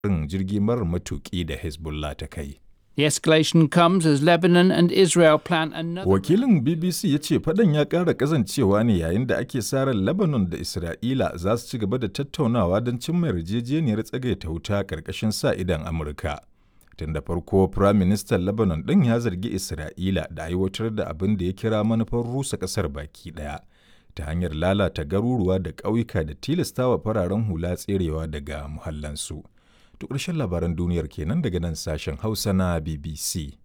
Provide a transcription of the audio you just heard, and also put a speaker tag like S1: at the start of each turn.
S1: harin jirgi marar matuƙi da Hezbollah ta kai.
S2: The escalation comes as Lebanon and Israel plan another.
S1: Wakilin BBC ya ce faɗan ya ƙara ƙazancewa ne yayin da ake sa ran Lebanon da Isra'ila za su ci gaba da tattaunawa don cimma yarjejeniyar tsagaita wuta ƙarƙashin sa idan Amurka. Tun da farko, Firaministan Lebanon ɗin ya zargi Isra'ila da aiwatar da abin da ya kira manufar rusa ƙasar baki ɗaya ta hanyar lalata garuruwa da ƙauyuka da tilastawa fararen hula tserewa daga muhallansu. To ƙarshen labaran duniyar kenan daga nan sashen Hausa na BBC.